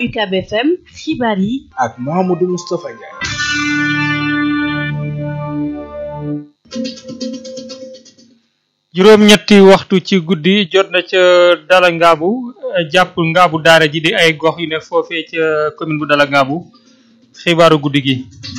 UCAB FM xibaar yi ak Mouhamadou Moustapha Ndiaye. juróom-ñetti waxtu ci guddi jot na ca Dala Ngaabu jàpp Ngaabu daara ji di ay gox yu ne foofee ca commune bu Dala Ngaabu xibaaru guddi gi.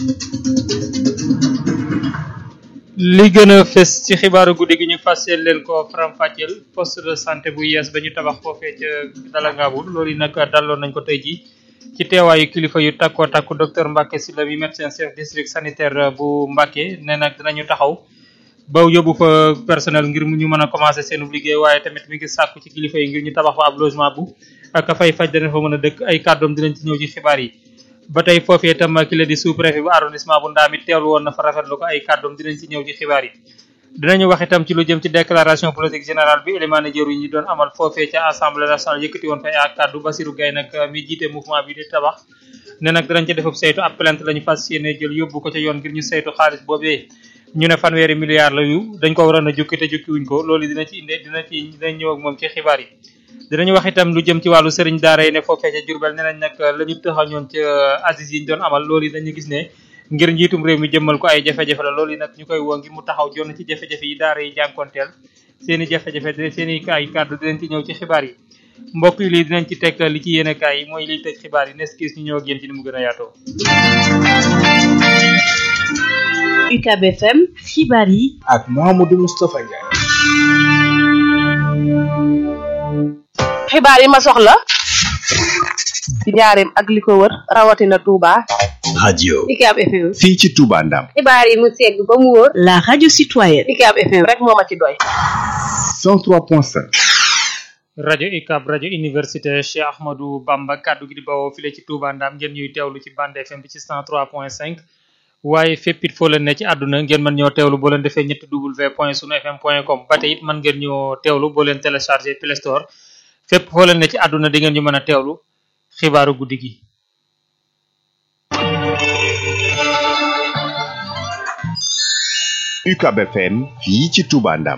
li gën a fës ci xibaaru guddi gi ñu fàcceel leen ko faram-fàcceel poste de santé bu yees ba ñu tabax foofee ca Dala Ngaabu loolu yi nag daloon nañ ko tey jii ci teewaayu kilifa yu takkoo takku docteur Mbacke Sylla mi médecin chef district sanitaire bu Mbacke nee nag dinañu taxaw. ba yóbbu fa personnel ngir ñu mën a commencé seen liggéey waaye tamit mi ngi sàkku ci kilifa yi ngir ñu tabax fa ab logement bu ak fay faj dana fa mën a dëkk ay kàddoom dinañ ci ñëw ci xibaar yi ba tey foofee itam ki la di sous préfet bu arrondissement bu ndaamit teewlu woon na fa rafetlu ko ay kàddoom dinañ ci ñëw ci xibaar yi dinañu wax itam ci lu jëm ci déclaration politique générale bi élément jëru yi doon amal foofee ca assemblée nationale yëkkati woon fa ay kàddu Basirou Gaye nag mi jiite mouvement bi di tabax ne nag dinañ ca defub saytu ab plainte lañu fas yéene jël yóbbu ko ca yoon ngir ñu saytu xaalis boobee ñu ne fanweeri milliards la yu dañ ko waroon a jukki te jukki wuñ ko loolu dina ci inde dina ci dinañ ñëw ak moom ci xibaar yi dinañu wax itam lu jëm ci wàllu sëriñ daara yi ne foofee ca Jurbel nee nañ nag la ñu tëxañoon ca Aziz yi ñu doon amal loolu yi dañu gis ne ngir njiitum réew mi jëmmal ko ay jafe-jafe la loolu yi nag ñu koy woo ngir mu taxaw jonn ci jafe-jafe yi daara yi jànkonteel seen i jafe-jafe seen i ay kàddu dinañ ci ñëw ci xibaar yi mbokk yi lii dinañ ci teg li ci yéene kaay yi mooy liy tëj xibaar yi nes kiis ñu ñëw ak yéen ci ni mu gën a yaatoo UCAB FM xibaar yi ak Mouhamadou Moustapha Ndiaye. xibaar yi ma soxla ci njaareem ak li ko wër rawatina Touba. radio UCAB FM. fii ci Touba Ndam xibaar yi mu segg ba mu wóor. la radio citoyenne UCAB FM rek moo ma ci doy. 103.5 rajo UCAB rajo université Cheikh Ahmadou Bamba kaddu gi di bawoo file ci Touba Ndam ngeen ñuy teewlu ci bande FM bi ci 103.5 waaye fépp it foo leen ne ci àdduna ngeen mën ñoo teewlu boo leen defee ñetti w point sunu fm point com ba tey it mën ngeen ñoo teewlu boo leen téléchargé Play Store fépp foo leen ne ci àdduna di ngeen ñu mën a teewlu xibaaru guddi gi. UCAB FM fii ci Touba Ndam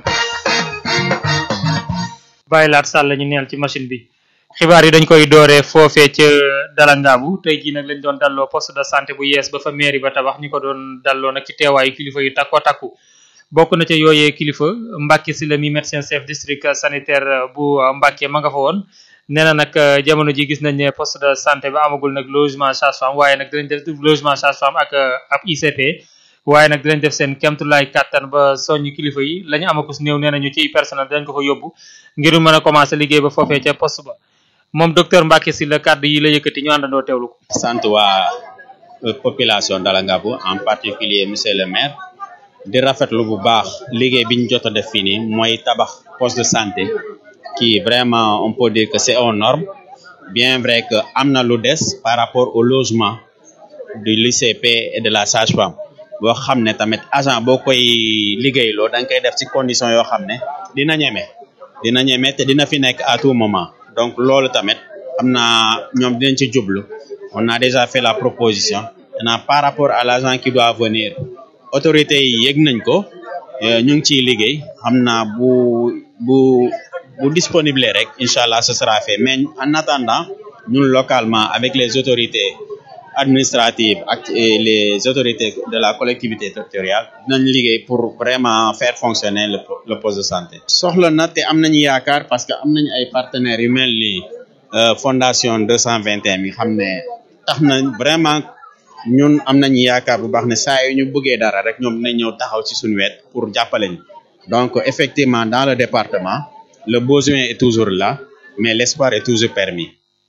bàyyi laat sàll ñu neel ci machine bi xibaar yi dañ koy dooree foofee ca dalangaabu tey jii nag lañ doon dalloo poste de santé bu yees ba fa mairie ba tabax ñu ko doon dalloo nag ci teewaayu kilifa yu takko takku bokk na ca yooyee kilifa Mbacke Sylla mi médecin chef district sanitaire bu Mbacke ma nga fa woon nee na nag jamono ji gis nañ ne poste de santé ba amagul nag logement sage-femme waaye nag dinañ def logement sage-femme ak ab ICP waaye nag dinañ def seen kemtulaay kàttan ba soññ kilifa yi la ñu amakus néew nee nañu ci personnel dinañ ko fa yóbbu ngir mën a commencé liggéey ba foofee ca poste ba moom docteur Mbacke Sylla kàddu yi la yëkkati ñu àndandoo teewlu ko. sant waa population Dala Ngabou en particulier monsieur le maire di rafetlu bu baax liggéey bi ñu jot a def fii nii mooy tabax poste de santé qui vraiment on peut dire que c'est aux normes bien vrai que am na lu des par rapport au logement du l'ICP et de la sage-femme boo xam ne tamit agent boo koy liggéeyloo da nga koy def ci condition yoo xam ne dina ñeme dina ñeme te dina fi nekk à tout moment donc loolu tamit xam naa ñoom dinañ ci jublu on a déjà fait la proposition maintenant par rapport à l'agent qui doit venir autorités yi yëg nañ ko ñu ngi ciy liggéey xam naa bu bu bu disponible rek incha allah ce sera fait mais en attendant ñun localement avec les autorités administratives ak les autorités de la collectivité territoriale dinañ liggéey pour vraiment faire fonctionner le le poste de santé. soxla na te am nañu yaakaar parce que am nañu ay partenaires yu mel ni fondation 221 mi xam ne tax na vraiment ñun am nañu yaakaar bu baax ne saa yu ñu bëggee dara rek ñoom dinañ ñëw taxaw ci suñu wet pour jàppale ñu donc effectivement dans le département le besoin est toujours là mais l'espoir est toujours permis.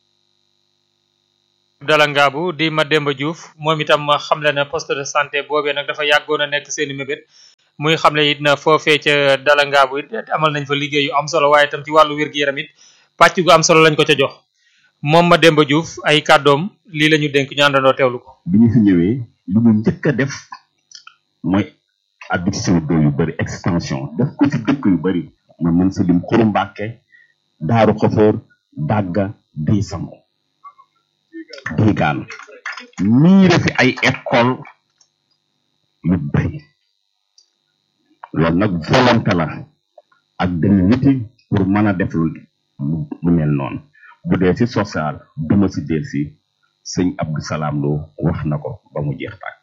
Dala Ngabou di Mademba Diouf moom itam xamle na poste de santé boobee nag dafa yàggoon a nekk seeni mébét muy xamle it na foofee ca Dala Ngabou it amal nañ fa liggéey yu am solo waaye itam ci wàllu wér-gu-yaram it pàcc gu am solo lañ ko ca jox moom Mademba Diouf ay kàddoom lii la ñu dénk ñu àndandoo teewlu ko. bi ñu fi ñëwee li ñu njëkk a def mooy adduction d'eau yu bëri extension def ko ci dëkk yu bëri man mën si lim Xuru Mbàkke Daaru Xafoor Dàgga Dey Sango Dégaan miire fi ay école yu bëri loolu nag volonté la ak dem niti pour mën a def lu lu mel noonu bu dee si social duma si del si sëñ Abdou Salaam Lo wax na ko ba mu jeex tàkk